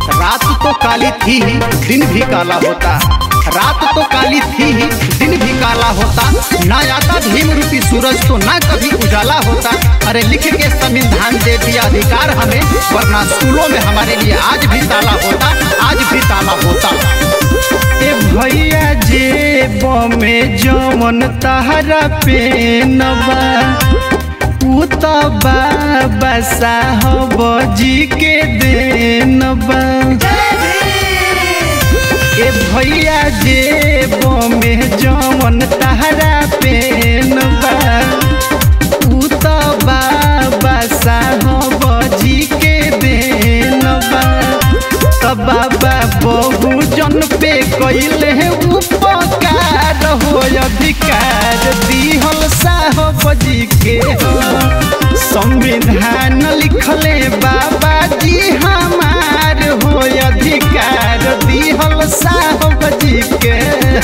रात तो काली थी ही दिन भी काला होता रात तो काली थी ही दिन भी काला होता ना आता भीम रूपी सूरज तो ना कभी उजाला होता अरे लिख के संविधान दे दिया अधिकार हमें वरना स्कूलों में हमारे लिए आज भी ताला होता आज भी ताला होता ए भैया जेब में जमन तहरा पेनबा उ त बाबा साहब जी के देनबा ए भैया जेब में जमन तहरा पेनबा उ त बाबा साहब जी के देनबा त बाबा बहु जन पे कैले उपकार हो अधिकार दिहल साहब जी के संविधान लिखले बाबा जी हमार हो अधिकार दिहल साहब जी के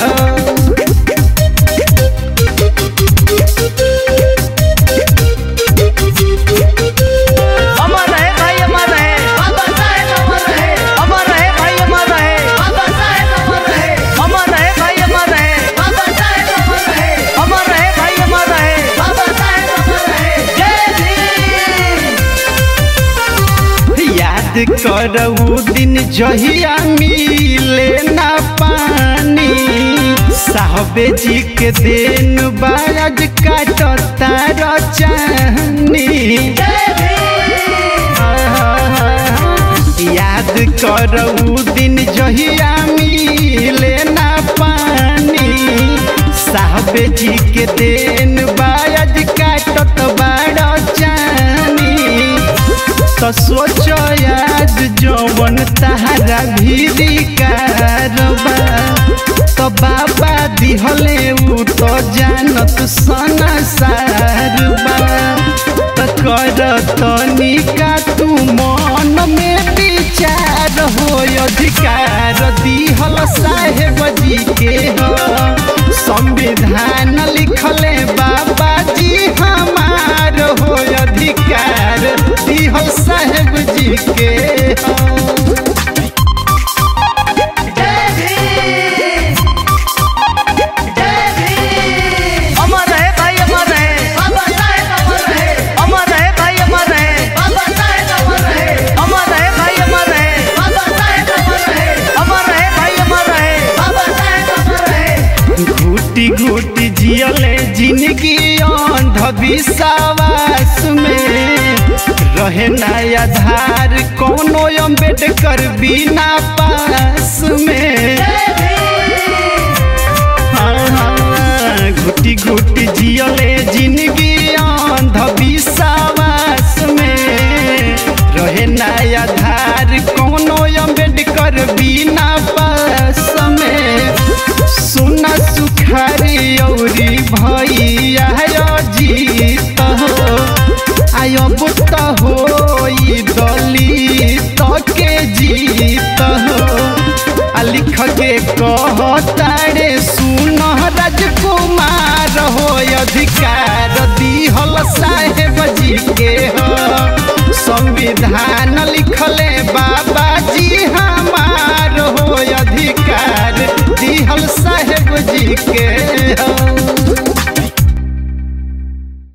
अमर रहे भाई अमर रहे बाबा साहेब अमर रहे अमर रहे भाई अमर रहे बाबा साहेब अमर रहे अमर रहे भाई अमर रहे बाबा साहेब अमर रहे अमर रहे भाई अमर रहे बाबा साहेब अमर रहे जय भीम याद करऊ दिन जहिया मिले ना पानी साहबे जी के दिन बाज काटता रचानी याद करऊ दिन जहिया मिले ना पानी साहबे जी के दिन बाज काटत बाड़ चानी तो सोचो याद जवन तहरा भीरी कारबा तो बाबा दिहले उ तो जानत सना सारबा तो कर तनिका तू मन में विचार हो अधिकार दिहल साहेब जी के हो संविधान लिखले बाबा जी हमार हो अधिकार दिहल साहेब जी के हो अमर रहे भाई अमर रहे बाबा साहेब अमर रहे अमर रहे भाई अमर रहे बाबा साहेब अमर रहे अमर रहे भाई अमर रहे बाबा साहेब अमर रहे अमर रहे भाई अमर रहे बाबा साहेब अमर रहे घूटी घूटी जियले जिंदगी अंधविश्वास में रहे ना आधार कोनो अम्बेडकर बिना पास में हाँ, घुटी घुटी जियले जिंदगी अंधविश्वास में रहे ना आधार कोनो अम्बेडकर बिना पास में सुना सुखारी औरी भैया जीत हो आयब त हो दलित के जीत हो आ लिख के कहतारे सुन राजकुमार हो अधिकार